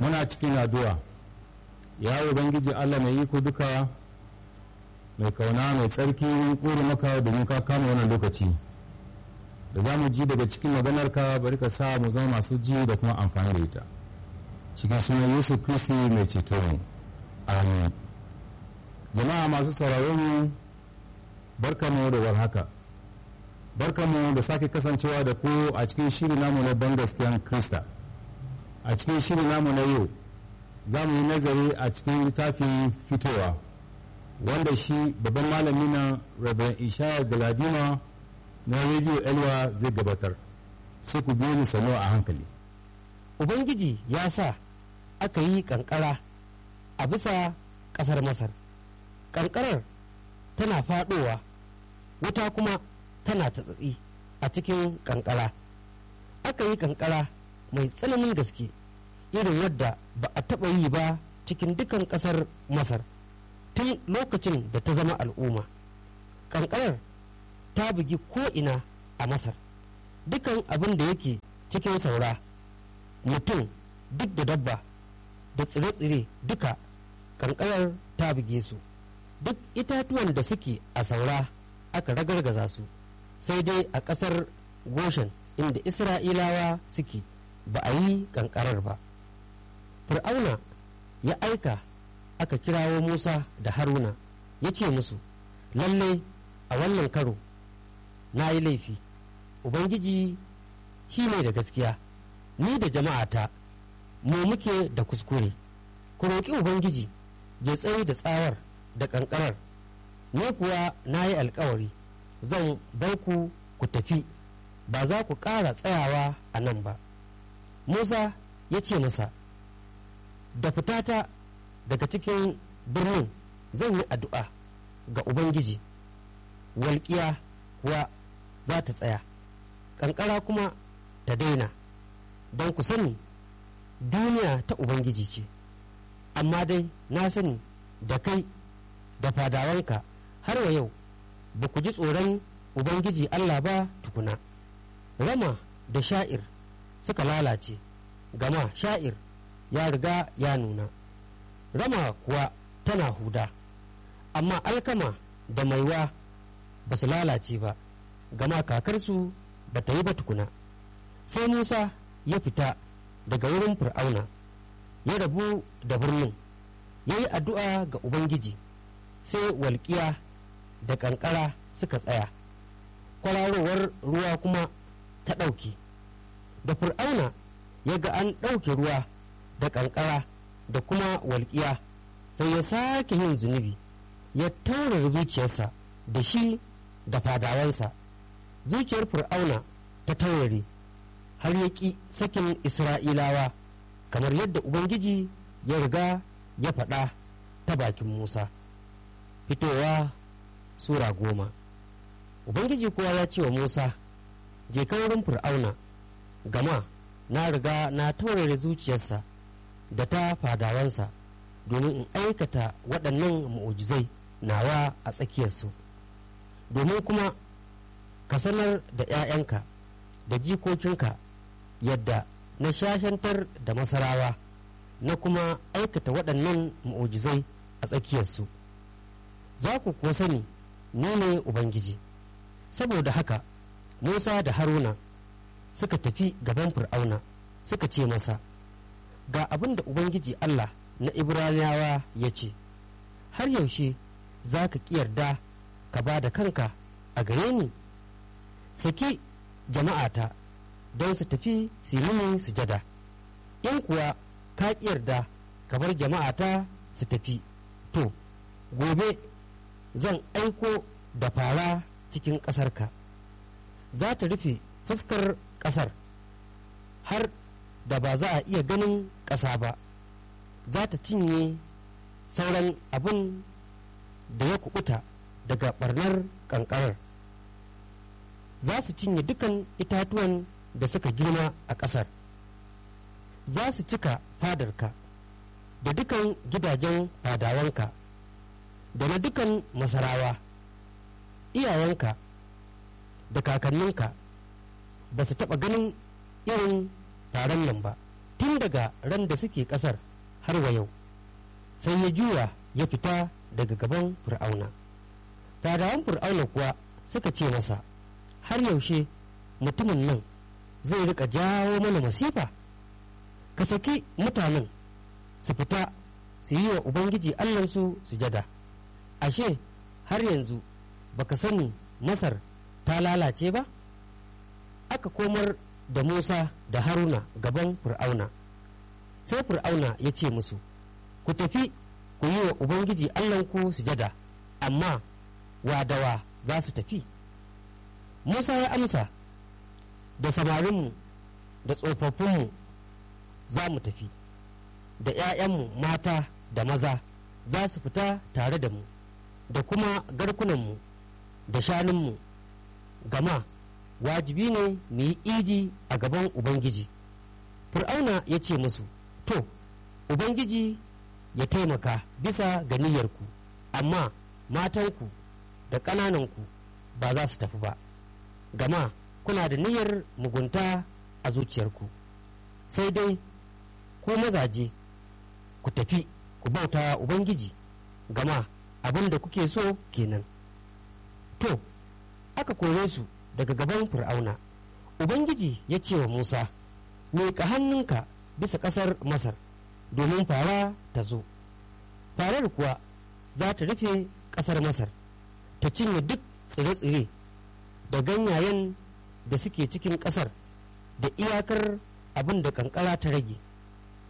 muna cikin addu'a ya ubangiji allah mai iko duka mai kauna mai tsarki ƙuri maka domin ka kama wannan lokaci da za mu ji daga cikin maganarka bari ka sa mu zama masu ji da kuma amfani da ita cikin sunan yesu kristi mai ceto mu amin jama'a masu sauraron mu barkamu da warhaka barkamu da sake kasancewa da ku a cikin shiri namu na ban gaskiyan krista a cikin shiri namu na yau za mu yi nazari a cikin littafin fitowa wanda shi babban malami na rabin ishaya galadima na rediyo elwa zai gabatar sai ku biyo ni sano a hankali ubangiji ya sa aka yi kankara a bisa ƙasar masar kankarar tana faɗowa wuta kuma tana tatsatsi a cikin kankara aka yi kankara mai tsananin gaske irin wadda ba a taɓa yi ba cikin dukan ƙasar masar tun lokacin da ta zama al'umma kankarar ta bugi ko'ina a masar dukan abin da yake cikin saura mutum duk da dabba da tsire-tsire duka kankarar ta buge su duk itatuwan da suke a saura aka ragargaza su sai dai a ƙasar goshen inda isra'ilawa suke ba a yi kankarar ba fir'auna ya aika aka kirawo musa da haruna ya ce musu lallai a wannan karo na yi laifi ubangiji shi ne da gaskiya ni da jama'ata mu muke da kuskure ku roƙi ubangiji ya tsaye da tsawar da ƙanƙarar ni kuwa na yi alkawari zan bar ku ku tafi ba za ku ƙara tsayawa a nan ba musa ya ce masa da fitata daga cikin birnin zan yi addu'a ga ubangiji walƙiya kuwa za ta tsaya ƙanƙara kuma ta daina don ku sani duniya ta ubangiji ce amma dai na sani da kai da fadawanka har wa yau ba ku ji tsoron ubangiji allah ba tukuna rama da sha'ir suka lalace gama sha'ir ya riga ya nuna rama kuwa tana huda amma alkama da maiwa ba su lalace ba gama kakarsu ba ta yi ba tukuna sai musa ya fita daga wurin fir'auna ya rabu da birnin ya yi addu'a ga ubangiji sai walƙiya da ƙanƙara suka tsaya kwararowar ruwa kuma ta ɗauke da fir'auna ya ga an ɗauke ruwa da ƙanƙara da kuma walƙiya sai ya sake yin zunubi ya taurara zuciyarsa da shi da fadawansa zuciyar fir'auna ta taurare har ya ƙi sakin isra'ilawa kamar yadda ubangiji ya riga ya faɗa ta bakin musa fitowa sura goma ubangiji kuwa ya ce wa musa je ka wurin fir'auna gama na riga na taurare zuciyarsa da ta fadawansa domin in aikata waɗannan mu'ujizai nawa a tsakiyarsu domin kuma ka sanar da 'ya'yanka da jikokinka yadda na shashantar da masarawa na kuma aikata waɗannan mu'ujizai a tsakiyarsu za ku kuwa sani ni ne ubangiji saboda haka musa da haruna suka tafi gaban fir'auna suka ce masa ga abin da ubangiji allah na ibraniyawa ya ce har yaushe za ka yarda ka ba da kanka a gare ni saki jama'ata don su tafi su yi sujada in kuwa ka yarda ka bar jama'ata su tafi to gobe zan aiko da fara cikin ƙasarka za ta rufe fuskar ƙasar har da ba za a iya ganin ƙasa ba za ta cinye sauran abin da ya kubuta daga barnar ƙanƙarar za su cinye dukan itatuwan da suka girma a ƙasar za su cika fadarka da dukan gidajen fadawanka da na dukan masarawa iyayenka da kakanninka ba su taɓa ganin irin taron nan ba tun daga ran da suke ƙasar har wa yau sai ya juya ya fita daga gaban fir'auna fadawan fir'auna kuwa suka ce masa har yaushe mutumin nan zai rika jawo mana masifa ka saki mutanen su fita su yi wa ubangiji allansu sujada ashe har yanzu baka sani masar ta lalace ba aka komar da musa da haruna gaban fir'auna sai fir'auna ya ce musu ku tafi ku yi wa ubangiji allahnku sujada amma wadawa za su tafi musa ya amsa da samarinmu da tsofaffinmu za mu tafi da 'ya'yanmu mata da maza za su fita tare da mu da kuma garkunanmu da shanunmu gama wajibi ne mu yi idi a gaban ubangiji fir'auna ya ce musu to ubangiji ya taimaka bisa ga niyyarku amma matanku da ƙanananku ba za su tafi ba gama kuna da niyyar mugunta a zuciyarku sai dai ku mazaje ku tafi ku bauta ubangiji gama abin da kuke so kenan to aka kore su daga gaban fir'auna ubangiji ya ce wa musa miƙa hannunka bisa ƙasar masar domin fara ta zo farar kuwa za ta rufe ƙasar masar ta cinye duk tsire-tsire da ganyayen da suke cikin ƙasar da iyakar abin da kankara ta rage